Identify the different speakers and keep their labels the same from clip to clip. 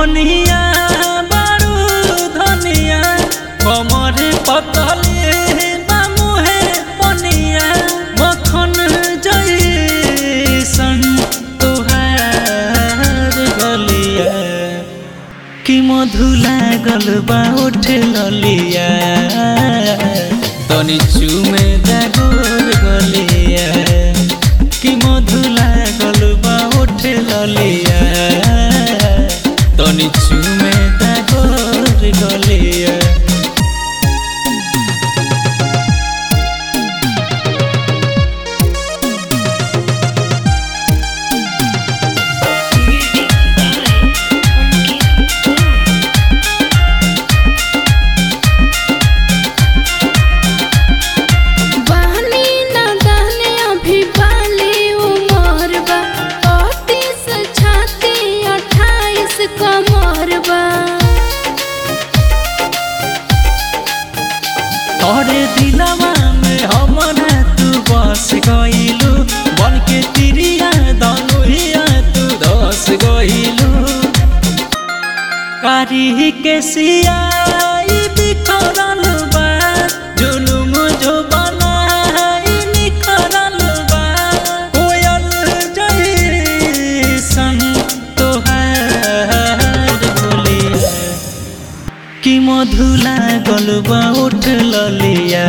Speaker 1: कनिया बारू धनिया कमर पतले बामुहे पनिया मखन जैसन तुहार गलिया कि मधु लागल बा उठ ललिया तनी चुमे दागोर गलिया कि मधु लागल बा उठ ललिया तनी चुमे दागोर गलिया
Speaker 2: बहनी ना दाने अभी बाली उमर बा पैंतीस छाती अट्ठाईस कमर बा
Speaker 1: तोरे दिलवा में हमरा तू बस गइलू बन के तिरिया दनुहिया तू दस गइलू कारी के सियाई बिखरल बा जुलुम जो बनाई निखरल बा कोयल जैसन तोहार बोलिया कि मधु लागल बा उठ ललिया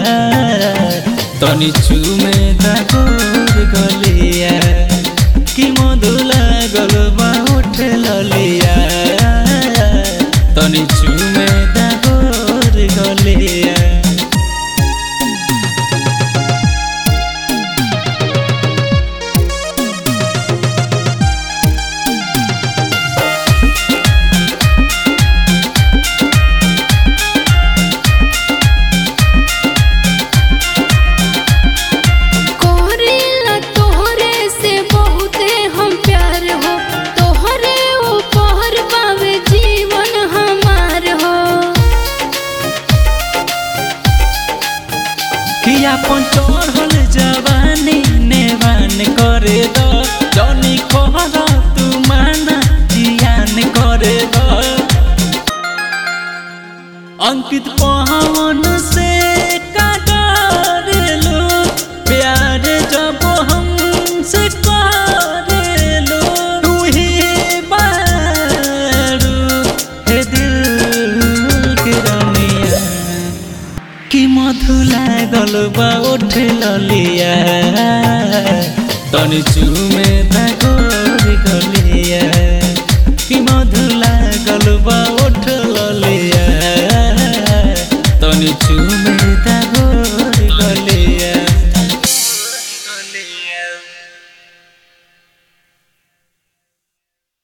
Speaker 1: तनी चुमे दागोर गलिया कि मधु लागल बा उठ ललिया तनी चुमे दागोर गलिया
Speaker 2: कोरिला तोहरे से बहुते हम प्यार हो तोहरे ऊपर पावे जीवन हमार हो
Speaker 1: कि अपन चढ़ल जवानी नेवान करे द जनी कहर तू माना जियान करे द अंकित पवन से का डरेलो प्यार जब हमसे करेलो तू ही बारू हे दिल के रमिया कि मधु लागल बा उठ ललिया तनी चुमे दागोर गलिया कि मधु